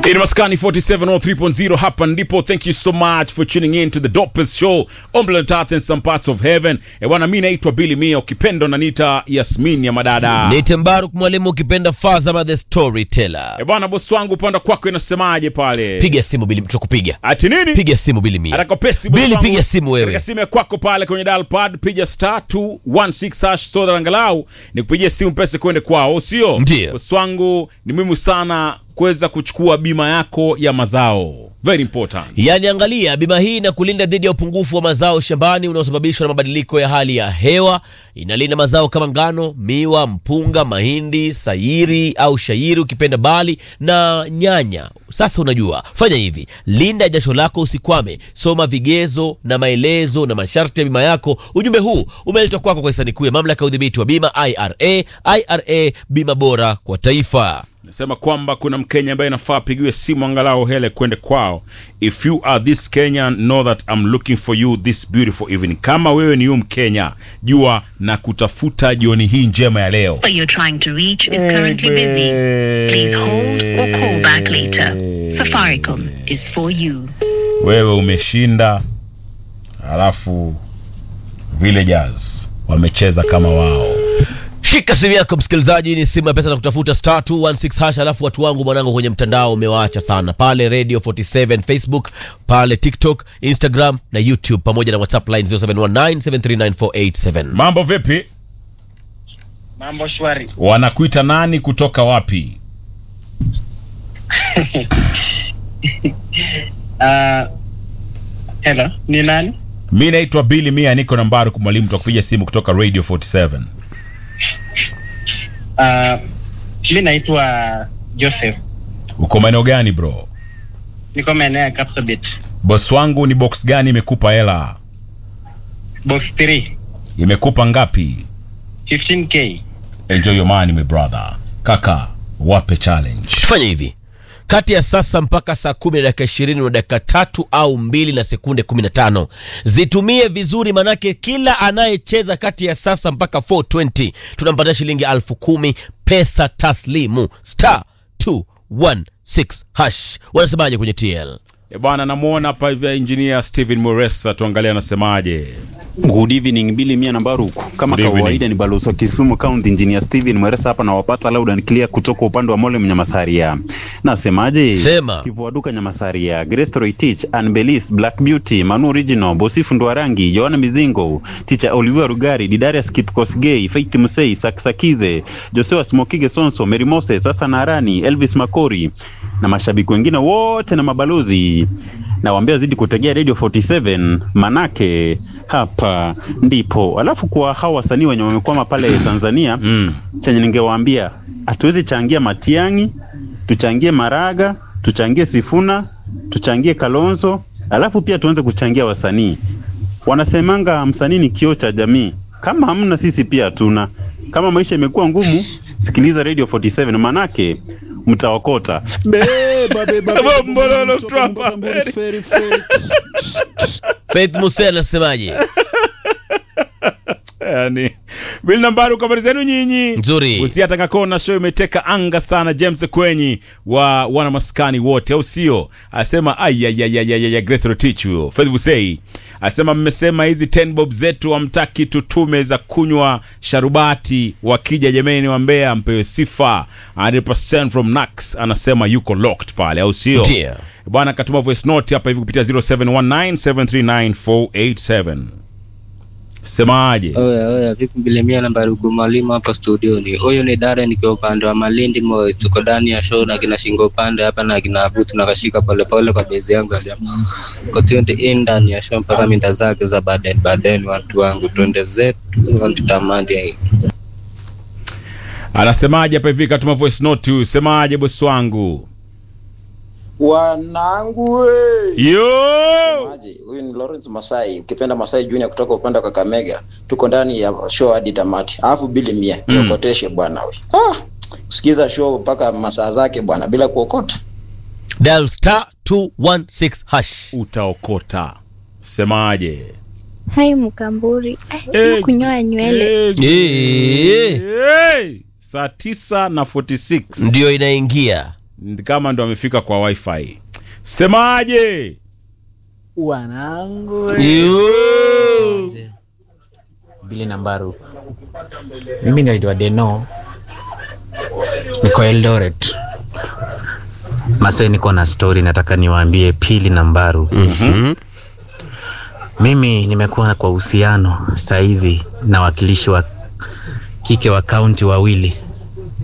In Maskani 4703.0 hapa ndipo. Thank you so much for tuning in to the dopest show on planet Earth and some parts of heaven. E bwana, mi naitwa Billy Mia, ukipenda unaniita Yasmin ya madada. Nite Mbaruk mwalimu ukipenda Fazama the storyteller. E bwana, bosi wangu upande kwako inasemaje pale? Piga simu Bili, tutakupiga. Ati nini? Piga simu Bili Mia. Atakopesi bosi Bili, wangu. piga simu wewe. Katika simu ya kwako pale kwenye dial pad piga star 216 hash soda angalau nikupigie simu pesa kwende kwao, sio? Ndiyo. Bosi wangu ni muhimu sana kuweza kuchukua bima yako ya mazao. Very important. Yaani angalia bima hii na kulinda dhidi ya upungufu wa mazao shambani unaosababishwa na mabadiliko ya hali ya hewa. Inalinda mazao kama ngano, miwa, mpunga, mahindi, sayiri au shairi ukipenda bali na nyanya. Sasa unajua, fanya hivi, linda jasho lako usikwame. Soma vigezo na maelezo na masharti ya bima yako. Ujumbe huu umeletwa kwako kwa hisani kuu ya mamlaka ya udhibiti wa bima IRA. IRA, bima bora kwa taifa. Nasema kwamba kuna Mkenya ambaye inafaa apigiwe simu angalau hele kwende kwao. If you are this Kenyan, know that I'm looking for you this beautiful evening. Kama wewe ni huyu Mkenya, jua na kutafuta jioni hii njema ya leo. number you're trying to reach is currently busy. Please hold or call back later. Safaricom is for you. Wewe umeshinda, alafu villagers wamecheza kama wao. Shika simu yako msikilizaji, ni simu ya pesa za kutafuta star 216 hash. Alafu watu wangu mwanangu kwenye mtandao umewaacha sana pale Radio 47 Facebook, pale TikTok, Instagram na YouTube pamoja na WhatsApp line 0719739487. Mambo vipi? Mambo shwari. Wanakuita nani kutoka wapi? Uh, hello, ni nani? Mi naitwa Billy Mia, niko na Mbaruku Mwalimu, tutakupiga simu kutoka Radio 47. Uh, mi naitwa Joseph. Uko maeneo gani bro? Niko maeneo ya Kapsabet. Boss wangu ni box gani imekupa hela? Box 3, Imekupa ngapi? 15k. Enjoy your money my brother. Kaka, wape challenge. Fanya hivi kati ya sasa mpaka saa kumi na dakika ishirini na dakika tatu au mbili na sekunde kumi na tano zitumie vizuri, manake kila anayecheza kati ya sasa mpaka 420 tunampatia shilingi alfu kumi pesa taslimu star 216 hash. Wanasemaje kwenye TL? E bwana, namuona hapa hivi engineer Steven Moresa, tuangalie anasemaje. Good evening Billy Mia na Baruku. Kama Good evening. kawaida ni balozi wa Kisumu County Engineer Steven Mweresa hapa na wapata loud and clear kutoka upande wa Mole Mnyamasaria. Nasemaje? Sema. Kivua duka Nyamasaria, Grace Roitich, Anbelis, Black Beauty, Manu Original, Bosifu Ndwarangi, Joana Mizingo, Ticha Oliver Rugari, Didarius Kipkosgei, Faith Musei, Saksakize, Joshua Smokige Sonso, Mary Moses, Hassan Arani, Elvis Makori na mashabiki wengine wote na mabalozi nawaambia zidi kutegea Radio 47 manake hapa ndipo. Alafu kwa hawa wasanii wenye wamekwama pale Tanzania Mm. chenye ningewaambia hatuwezi changia Matiangi, tuchangie Maraga, tuchangie Sifuna, tuchangie Kalonzo, alafu pia tuanze kuchangia wasanii. Wanasemanga msanii ni kioo cha jamii. Kama hamna sisi pia hatuna. Kama maisha imekuwa ngumu, sikiliza Radio 47 manake mtaokota. Beba, beba, beba, Mbololo beba, Trump, beba, beba, feri, feri. Faith Musa anasemaje? Yani, Bill Nambaru, habari zenu nyinyi? Nzuri. Usiataka kona show imeteka anga sana. James Kwenyi wa wana maskani wote, au sio? Asema ayayayayaya, Grace Rotich huyo. Faith Busei asema mmesema hizi 10 bob zetu hamtaki tutume za kunywa sharubati, wakija jameni wa Mbeya mpewe sifa 100% from Nax. Anasema yuko locked pale, au sio? Ndio. Bwana katuma voice note hapa hivi kupitia 0719739487. Semaje? Oya oya, vipi Bilemia na Barugu mwalimu hapa studioni. Huyu ni Dare nikiwa upande wa Malindi Moi, tuko ndani ya show na kina shingo upande hapa na kina Abutu na kashika polepole kwa bezi yangu ya jamaa. Kwa twende in ndani ya show mpaka minda zake za baden baden, watu wangu twende zetu tutamani. Anasemaje hapa hivi katuma voice note huyu. Semaje bosi wangu? Wanangu we. Yo! Maji, huyu ni Lawrence Masai, ukipenda Masai Junior kutoka upande wa Kakamega. Tuko ndani ya show hadi tamati. Alafu bili mia, Mm. niokoteshe bwana we. Ah, sikiza show mpaka masaa zake bwana bila kuokota. Dial star 216 hash. Utaokota. Semaje? Hai Mkamburi, Eh, kunyoa nywele Eh, Eh. eh, saa tisa na 46 Ndio inaingia kama ndo amefika kwa wifi semaje wanangu Yo. bili nambaru mimi naitwa deno niko eldoret mase niko na story nataka niwaambie pili nambaru Mhm. mimi nimekuwa kwa uhusiano saizi na wakilishi wa kike wa kaunti wawili